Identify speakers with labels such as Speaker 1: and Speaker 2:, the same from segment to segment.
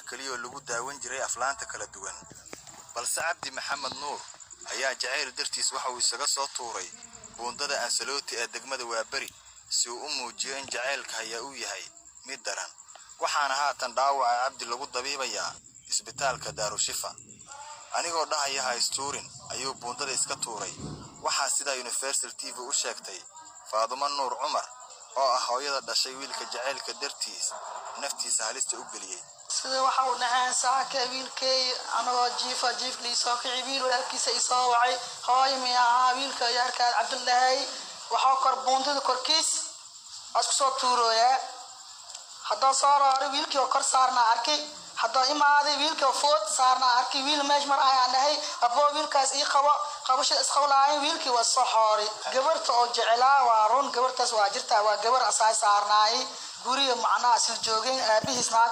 Speaker 1: keliyaoo lagu daawan jiray aflaanta kala duwan balse cabdi maxamed nuur ayaa jacayl dartiis waxa uu isaga soo tuuray buundada ansaloti ee degmada waaberi si uu u muujiyo in jacaylka hayaa uu yahay mid daran waxaana haatan dhaawaca cabdi lagu dabiibayaa isbitaalka daarushifa anigoo dhahaya haystuurin ayuu buundada iska tuuray waxaa sidaa universal t v u sheegtay faadumo nuur cumar oo ah hooyada dhashay wiilka jacaylka dartiis naftiisa halista u geliyey
Speaker 2: sida waxa uu dhaheen saaka wiilkay anagoo jiifa jiifka isoo kici wiil walaalkiisa isoo wacay hooy miya ahaa wiilka yaarkaad cabdullaahi waxaa kor buundada korkiis waa isku soo tuurooyaa haddoo soo rooray wiilkii oo kor saarnaa arkay haddoo imaaday wiilkii oo food saarnaa arkay wiil meesh mar ayaan dhahay aboo wiilkaas ii qabo qabashada isqablaayo wiilkii waa soo xooray gabarta oo jecelaa waa run gabartaas waa jirtaa waa gabar asaay saarnaayay guriga macnaha isla joogeen aabihiis naag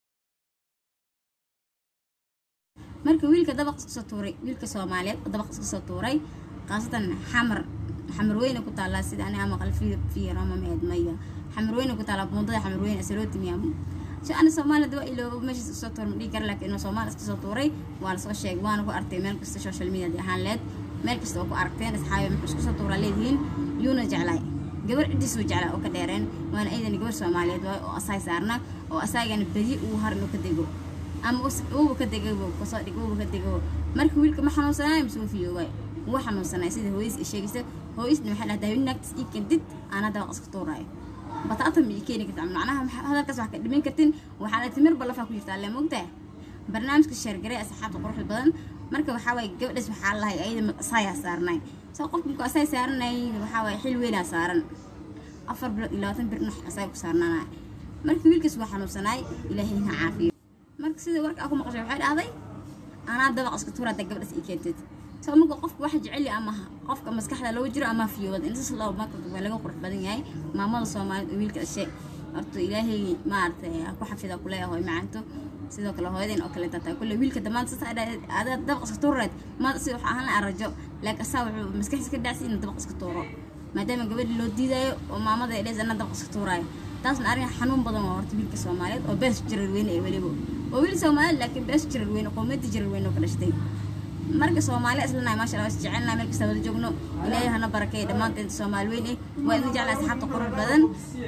Speaker 3: marka wiilka dabaq iska soo tuuray wiilka soomaaliyeed oo dabaq iska soo tuuray khaasatan xamar xamar weyne ku taallaa sida aniga maqal fiirama meed maya xamar weyne ku taallaa buundada xamar weyne asaloti miyaam si ana soomaalida waa iloobo meeshaas iska soo tuuray ma dhihi kara laakiin inuu soomaali iska soo tuuray waa lasoo sheegay waana ku artay meel kasta social media ahaan leed meel kasta oo ku aragteen asxaabi muxuu isku soo tuuraa leedihiin yuuna jeclaay gabar ciddiisuu jeclaa oo ka dheereen waana aydan gabar soomaaliyeed waay oo asaay saarna oo asaagana badi uu har inuu ka dego ama uuba ka degabo kasoo dhig uuba ka degabo marka wiilka ma xanuunsanayo mise uu fiyoobay wuu xanuunsanay sida hooyis i sheegaysa hooyisna waxay dhahdaa wiil naagtis ii kendid aana dabaq iska tuuraayo bataata ma ii keeni karta macnaha hadalkaas wax ka dhimin kartin waxaa la timir balafaa ku jirta alle moogtaa barnaamijka sheergaray asxaabta quruxda badan marka waxaa waaye gabadhaas waxaa lahay ayada asaayaa saarnay soo qofka markuu asaay saaranay waxaa waaye xil weynaa saaran afar bilood iyo labaatan bir nax asaay ku saarnaanaya marka wiilkaas waa xanuunsanaay ilaahay ha caafiyo marka sida warka aa ku maqashay waxay dhahday anaa dabaq iska tuura hadda gabadhaas ii keentid soo marka qofka waxa jecel ama qofka maskaxda looga jiro ama fiyoobad intaas loo marka waa laga qurux badan yahay maamada soomaaliyeed oo wiilka dhashay horta ilaahay maaragtay ha ku xafida kuleeyahay macanto sidoo kale hooyadeen oo kale tataa kulle wiilka damaanta sasa adaa dabaq iska tuurareed maada si waxa ahaan la arajo laakiin asaa wuxuu maskaxdiisa ka dhacsi inuu dabaq iska tuuro maadaama gabadhi loo diidayo oo maamada ay dhees anaa dabaq iska tuuraayo taasna arrin xanuun badan waa horta wiilka soomaaliyeed oo bees jirar weyne ee weliba waa wiil soomaaliyeed laakiin bees jirar weyne qowmiyadda jirar weyne oo ka dhashtay marka soomaaliya islanahay maasha allah is jecelnahay meel kasta wada joogno ilaahay hana barakeeya dhammaanteen soomaali weyn eh waa idin jeclaa asxaabta qurux badan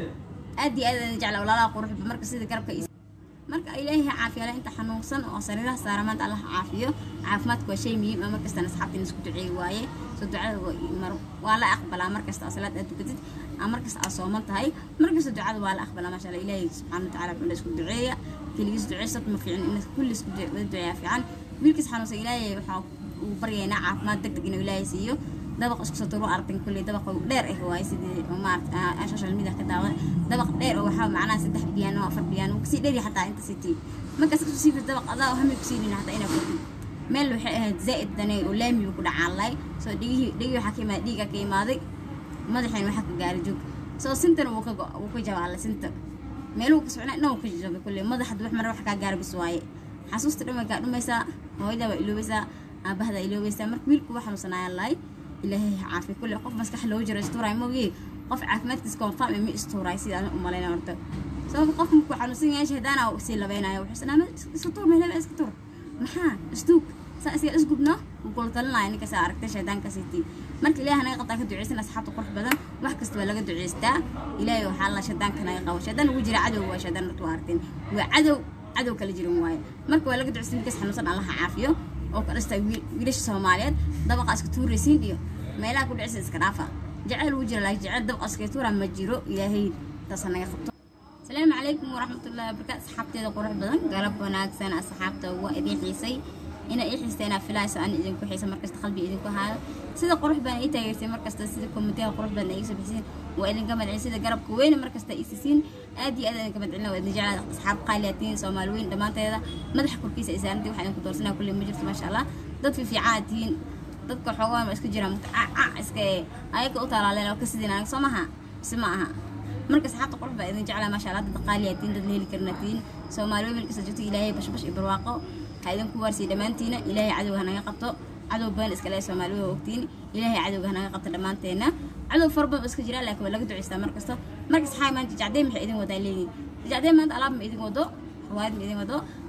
Speaker 3: aad iyo aad idin jeclaa walaalaha quruxba marka sida garabka marka ilaahay ha caafiya inta xanuunsan oo sariiraha saara maanta allah caafiyo caafimaadku waa shay muhiim ah markastana asxaabta in isku duceey waaye soo ducada waa la aqbalaa markasta oo salaad aad tukatid ama markasta aad sooman tahay markasta ducada waa la aqbalaa maasha allah ilaahay subxaana watacaala wuxuu la isku duceeya keligiis duceysad ma fiicin in kulli isku wada duceeyaa fiican wiilkiis xanuunsan ilaahay waxaa uu baryaynaa caafimaad deg deg inuu ilaahay siiyo dabaq isku soo turo aragtan kulley dabaq dheer ah waaye sidii maarata social media ka daawada dabaq dheer oo waxaa macnaha saddex biyaan oo afar biyaan kasii dheeri xataa inta sitii markaas kasoo sii fir dabaq adaa oo hami kusii dhina xataa inaa kordhin meel waxay ahayd zaa'id danay oo laamigu ku dhacaan lahay soo dhigihii dhigii waxaa ka imaaday dhiigaa ka imaaday madaxeen waxaa ka gaaray joog soo sintan wuu ka wuu ka jabaalay sinta meeluhu ka socnaa dhan wuu ka jabay kulley madax hadda wax mara wax kaa gaara bis waaye xasuusta dhan way kaa dhumaysaa hooyada waa iloobaysaa aabahada iloobaysaa marka wiilku waa xanuunsanaayaan lahay ilaahay ha caafiyo kulle qof maskax loo jiro istuuraay moogiye qof caafimaadkiisa confirm ma istuuraay sidaan u malayna horta sababta qof markuu xanuunsan yahay shahdaana sii labaynayo wuxuu sanaa iska tuur meelaba iska tuur maxaa isduug saa isaga isgubno wuu kula talinaya ninka saa aragtay shaydaanka sitii marka ilaahay naga qabtaa ka duceysan asxaabta qurux badan wax kasta waa laga duceystaa ilaahay waxaa la shaydaanka naga qabo shaydaan ugu jira cadow waa shaydaan marka waa aragteen waa cadow cadow kala jiran waaye marka waa laga duceysan ninkaas xanuunsan allaha caafiyo oo ka dhastaa wiilasha soomaaliyeed dabaqa iska tuuraysiin iyo meelaha ku dhicisa iska dhaafa jecel wuu jira laakiin jecel dabaqa iska tuura ma jiro ilaahay taasa naga qabto asalaamu calaykum waraxmatullahi wabarakaatu asxaabteeda qurux badan galab wanaagsan asxaabta waa idin xiisay ina ii xiista inaa filayso aan idinku xiisa markasta qalbi idinku haayo sida qurux badan ii taageersay markasta sida kommentiga qurux badan iga soo bixisiin waa idinka madcin sida garabka weyne markasta iisisiin aad iyo aad idinka madcin waa idin jeclaa asxaab qaaliyatiin soomaali weyn dhammaanteeda madaxa korkiisa isaarantii waxaa idinku doorsanaa kulley ma jirto maasha allah dad fiifiicaan tihiin dadka xoogaa ma isku jiraan mutacaca iska ayaga u talaaleen oo ka sidin anaga soo maha mise ma aha marka asxaabta qurux baa idin jeclaa maasha allah dad qaaliyatiin dad la heli karnatiin soomaali weyn markasta joogto ilaahay bashbash iyo barwaaqo ha idinku waarsiiya dhammaantiina ilaahay cadowga hanaga qabto cadow badan iska leeya soomaali waa ogtiin ilaahay cadowga hanaga qabto dhammaanteena cadow fara badan iska jiraa laakiin waa laga duceystaa mar kasta marka saxaay maanta jacdeen maxay idin wadaa leeyihin jacdeen maanta alaab ma idin wado xawaad ma idin wado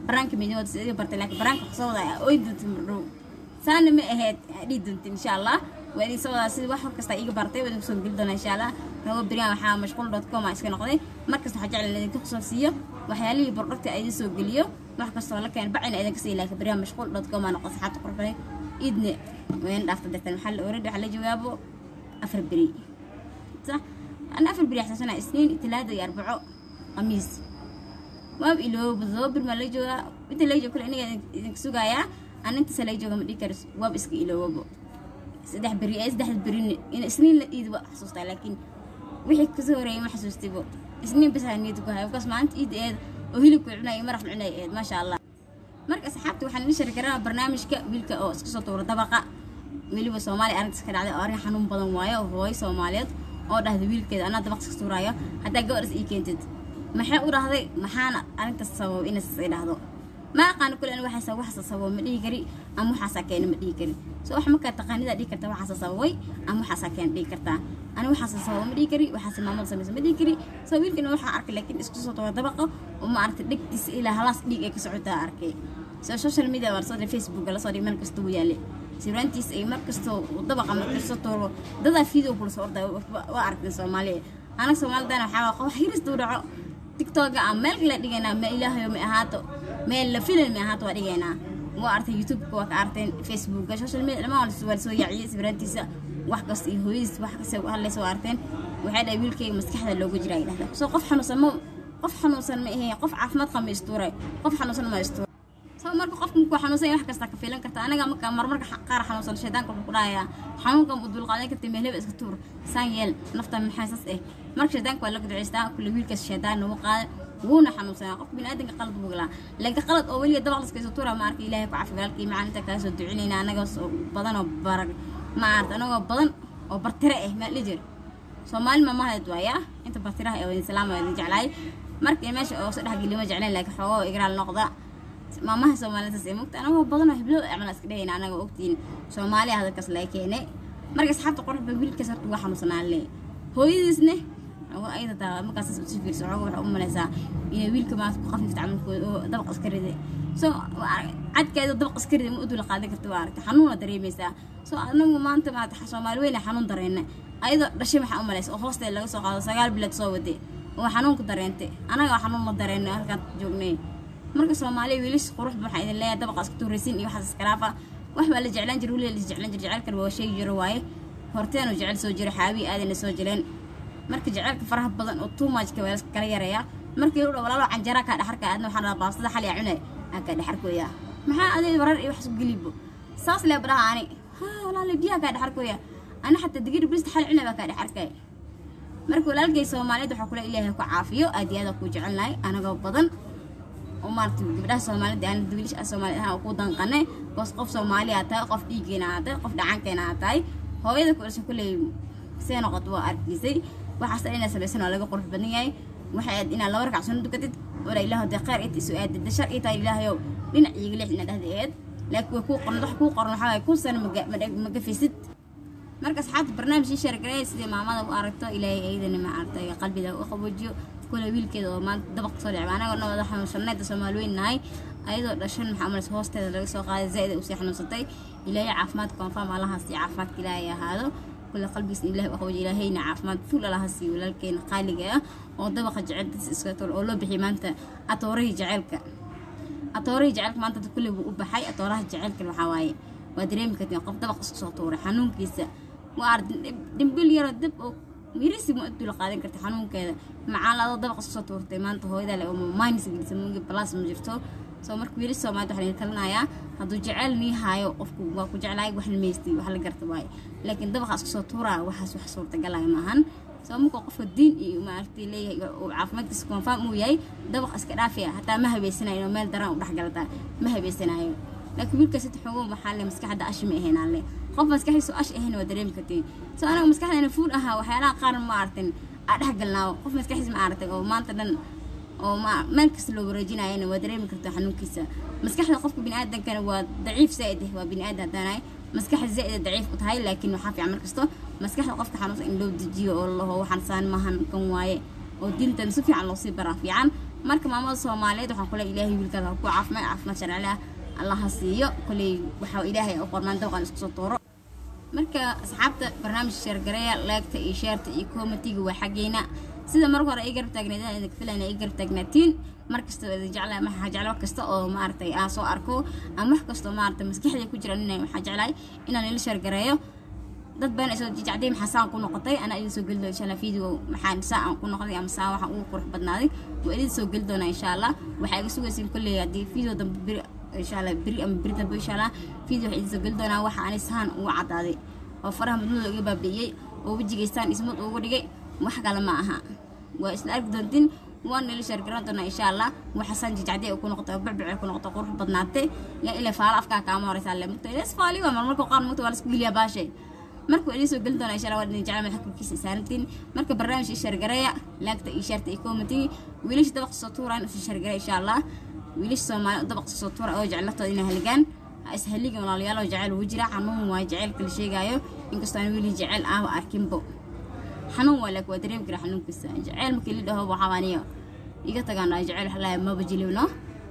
Speaker 3: baraanka midnimada sida iga bartay laakiin baraanka waxaa soo wadaa oy doonta mardhow saana ma ahayd dhihi doonta insha allah waa idin soo wadaa sida wax war kasta iga bartay waa idin kusoo geli doonaa insha allah nago beriyan waxaa mashquul dot com iska noqday markasta waxaa jeclan idinka kusoo siiyo waxyaalihii bordhagta idin soo geliyo wax kastoo la keen bacina idinka siiyo laakiin beriyan mashquul dot com aa noqon saxaabta qorxday idne wayna dhaafta dartan maxaa la oradi waxaa la jawaabo afar beri صح أنا أفر بريح سنة سنين ثلاثة يا أربعة قميص ما بإلو بالضبط ما ليجوا أنت ليجوا كل إني إنك سوقايا أنا أنت سليجوا ما ديكر واب إسك إلو وابو سدح بري إيش دح بري إن سنين إيد بقى حسوستا لكن وحي كسوري ما حسوستي بو سنين بس هنيتك هاي وكاس ما أنت إيد إيد وهيلك عنا يمرح عنا إيد ما شاء الله marka asxaabta waxaan idin shari karaa barnaamijka wiilka oo iska soo tuura dabaqa weliba soomaaliya arrintas ka dhacday oo arrin xanuun badan waayo oo hooyo soomaaliyeed oo dhahday wiilkeeda anaa dabaq iska tuuraayo haddaa gabadhas ii keentid maxay u dhahday maxaana arrintaas sabab inaas ay dhahdo ma aqaano kule ani waxaasa waxaasa sababo ma dhihi kari ama waxaasaa keena ma dhihi kari so wax markaa taqaanidaa dhihi karta waxaasa sababay ama waxaasaa keena dhihi kartaa ani waxaasa sababo ma dhihi kari waxaasa maamada samaysa ma dhihi kari so wiilkana waxaa arkay laakiin isku soo tuura dabaqa oo ma aragtay dhegtiisa ilaa halaas dhiig ay ka socotaa arkay so social media waa lasoo dhiray facebook lasoo dhiray meel kasta wuu yaale sawiraantiisa ay markastoo dabaqa markasta tuuro dadaa video kula soo orday waa aragtay soomaaliya anaga soomaalidana waxaa waa qof hirista u dhaco tiktoka aan meel kale dhigaynaa ma ilaahayo ma ahaato meel la filan ma ahaato waa dhigaynaa waa artay youtubeka waa ka arteen facebooka social media dhamaan waa lasoo yaaciyay sawiraantiisa wax kasta iyo hooyadiis wax kasta hadlaysa waa arteen waxay dhahay wiilkayga maskaxda looga jira ay dhahda soo qof xanuunsan ma qof xanuunsan ma ahayn qof caafimaad qaba ma istuuray qof xanuunsan ma istuuray soo marka qofka markuu xanuunsan yahay wax kasta ka filan karta anaga marka marmarka qaar xanuunsan shaydaanka wuxuu ku dhahayaa xanuunkan u dulqaadan kartay meelaba iska tuur saan yeel nafta maxay sas eh marka shaydaanka waa laga duceystaa kulle wiilkaas shaydaan nagu qaada wuuna xanuunsanaa qofka biniaadanka qalad buu galaa laakiin qalad oo weliga dabaq laska isu tuura ma arka ilaahay ku cafi walaalkii macaan inta kala soo ducinayna anagoo badan oo barag ma arta anagoo badan oo bartire eh maa lijir soomaali mamahayd waaya inta bartiraha ee wadin salaama wadin jeclaay markii meesha oo soo dhexgeli ma jeclayn laakiin xoogoo igraal noqda maamaha soomaalida ee mugta anagoo badan oo heblo camal iska dhahayna anaga ogtiin soomaaliya hadalkaas laga keenay marka asxaabta qorxba wiilkaas horta waa xanuunsanaa le hooyadiisne ayada taa markaas si fiirso xooga waxaa u malaysaa inay wiilka maanta ku qafifta camalkooda oo dabaq iska riday so cadkeeda dabaq iska riday ma u dula qaadan karta waa aragtay xanuuna dareemaysaa so anagu maanta maanta soomaali weyne xanuun dareena ayadoo dhashay maxaa u malaysa oo hoosteeda laga soo qaado sagaal bilood soo waday oo xanuunka dareentay anaga xanuun ma dareeno halkaan joognay marka soomaaliya wiilis qurux waxaa idin leeyahay dabaqa isku tuuraysin iyo waxaas iskaraafa wax baa la jeclaan jira weliga la jeclaan jira jecelkan waa sheegi jiro waaye horteenu jecel soo jira xaabii aadana soo jireen marka jecelka faraha badan oo too muchka waa kala yareeyaa markii u dhow walaalo canjara kaa dhexarka aadna waxaan rabaa baastada xal yaa cunay aa kaa dhexarkooya maxaa adeeg warar iyo wax isku gelibo saas lee badhaha ani ha walaalo biyaha kaa dhexarkooya ana xataa digir brista xal cunay baa kaa dhexarkay marka walaalkay soomaaliyeed waxaa kula ilaahay ku caafiyo aad iyo aad ku jecelnahay anagoo badan oo maaragtay gabdhaha soomaalida aan wiilasha soomaalida ahaan ku danqane boos qof soomaali aa tahay qof dhiiggeena aa tahay qof dhacankeena aa tahay hooyada ku dhashay kulley see noqoto waa arkiisay waxaas inaa samaysan waa laga qurux badan yahay waxay aad inaad laba rakac sunno dukatid wala ilaahu dee khayr inta isu aadid shar ii tahay ilaahayow dhinac iiga leex inaad dhahda eed laakiin way kuu qoran wax kuu qoran waxaa waye kun sano magafisid marka asxaabta barnaamijkii sheergareey sidii maamada u aragto ilaahay ayadana ma aragtay qalbiga u qaboojiyo kule wiilkeeda oo maanta dabaq soo dhicba anagoo dhan wada xanuunsanayda soomaali weyn nahay ayadoo dhashan maxaa malaysa hoosteeda laga soo qaaday zaa'id ay usii xanuunsatay ilaahay caafimaad konfam allahaas iyo caafimaadka ilaahay ahaado kule qalbigiisa ilaahay u qaboojiyo ilaahayna caafimaad fuul allaha siiyo walaalkeena qaaliga ah oo dabaqa jecelkiisa iska tol oo loo bixiyay maanta atoorahii jecelka atoorahii jecelka maanta kule buu u baxay atooraha jecelka waxaa waaye waa dareemi kartiin qof dabaq isku soo tuuray xanuunkiisa waa ardi dhimbil yaroo dab oo mirisi ma dula qaadan karta xanuunkeeda macaan adoo dabaq isku soo tuurtay maanta hooyada le oo maanis gelisa muugi balas ma jirto soo marka wiilis soomaalida waxaa laga talinayaa hadduu jecel nii haayo qofku waa ku jeclaay wax la meystay wax la garta waaye laakiin dabaqa isku soo tuuraa waxaas wax suurtagalaya maahan soo marka qofka diin iyo maaragtay leeyahay oo caafimaadkiisa konfaam uu yahay dabaq iska dhaafaya hataa ma habeysanayo inuu meel daran u dhexgalataa ma habeysanayo laakiin wiilkaas inta xoogo maxaa le maskaxda ashi ma ahayn alle qof maskaxdiisu ash ahayn waa dareemi kartiin soo anaga maskaxdeena fuul ahaa waxyaalaha qaar ma aragtin aa dhexgalnaawo qof maskaxdiis ma aragtay oo maanta dhan oo ma meel kasta loo wareejinayana waa dareemi kartaa xanuunkiisa maskaxda qofka biniaadankana waa daciif zaa'id ah waa biniaadan haddaanahay maskaxda zaa'id daciif u tahay laakiin waxaa fiican markasto maskaxda qofka xanuunsan in loo dejiyo oo laho waxaan saan maahan kan waaye oo diintan si fiican loo sii baraa fiican marka maamada soomaaliyeed waxaan kule ilaahay wiilkaada ha ku caafimaad caafimaad sharci ah allah ha siiyo koley waxaa ilaahay u qormaan dabaqan isku soo tuuro marka asxaabta barnaamijka sheergareeya laagta iyo sheerta iyo komitiga waa xaggeena sida marka hore ay garab taagneedaan idinka filayna ay garab taagnaatiin mar kasta oo idin jeclahay waxaa jecla wax kasta oo maaragtay aan soo arko ama wax kasta oo maaragtay maskaxda ku jira inay waxaa jeclahay inaan ila sheergareeyo dad badan ay soo jijacday maxaa saan ku noqotay anaa idin soo geli doona insha allah video maxaa saa aan ku noqday ama saa waxaan ugu qurux badnaaday waa idin soo geli doonaa insha allah waxaa iga sugaysiin kolley haddii video dambe beri insha allah beri ama beri dambe insha allah video waxaa idin soo geli doonaa waxa ani saan ugu caddaaday oo faraha mudmada iga baabi'iyey oo wejigaystaan ismad ugu dhigay wax kale ma aha waa isla arki doontiin waan nila sheergaran doonaa insha allah waxasaan jijacday ku noqotay oo becbece ku noqotay qurux badnaatay yaa ilaa faalo afkaa kaama horeysaa le mugta ilas faali waa marmarka qaar mugta waa la isku geliyaa baashay marka waa idin soo gelin doonaa insha allah waa idin jecla madaxa korkiisa saarantiin marka barnaamijka sheergareeya laagta iyo sheerta iyo commentiga wiilasha dabaq soo tuuraan isu sheergareeya insha allah wiilasha soomaali dabaq soo tuura oo jeclatooda inay haligaan ha is haligan walaalayaal oo jecel ugu jira xanuun waa jecelka la sheegaayo inkastoo aan weli jecel ahba arkinbo xanuun waa laakiin waa dareemi kara xanuunkiisa jecel markii la dhaho waxaa aniga iga tagaan jecel waxaa maba jilibno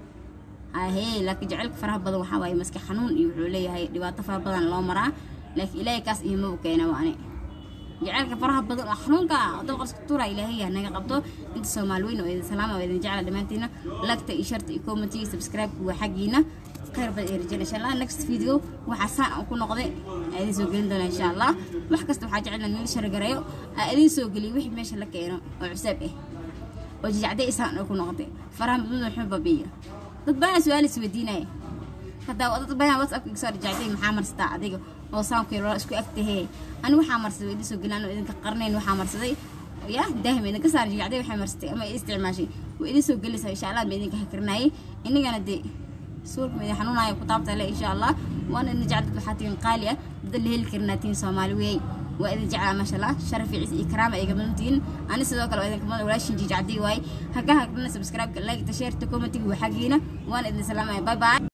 Speaker 3: ahee laakiin jecelka faraha badan waxaa waaye maska xanuun iyo wuxuu leeyahay dhibaato fara badan loo maraa laakiin ilaahay kaas iyo maba keena waani jecelka faraha badan oo xanuunka dabaqaska tuura ilaahay yaa naga qabto inta soomaali weyn oo idin salaama oo idin jecla dhammaantiina lagta iyo sharta iyo commentiga subscribe waa xaggiina khayr bad ee rajayna insha allah next video waxaa saan aan ku noqday aa idin soo gelin doonaa insha allah wax kasta waxaa jecelna nila shargareeyo aa idin soo geliyo wixii meesha la keeno oo cusaab ah oo jijacday isaan oo ku noqotay faraha mudmada wuxuu babiya dad badan su-aal is weydiinaya hadaa dad badan whatsapp iga soo jijacday maxaa marsataa adiga oo saamkii loola isku agtahee ani waxaa marsaday waa idin soo gelin anoo idinka qarnayn waxaa marsaday ya daahim idinka saar jijacday waxay marsatay ama isticmaashay waa idin soo gelaysaa insha allah ma idinka hakrinayay inagana dee suulka ma idin xanuunaya ku taabta le insha allah waana idin jecel dad waxaa tihin qaali ah dad la heli karinaa tihin soomaali weey waa idin jeclaa maasha allah sharaf iyo ciise iyo karaama ay gabadan tihiin ani sidoo kale waa idin kamada walaashin jijacday waay haka hagrana subscribe-ka like ta share ta commentiga waa xaggiina waana idin salaamaya bye bye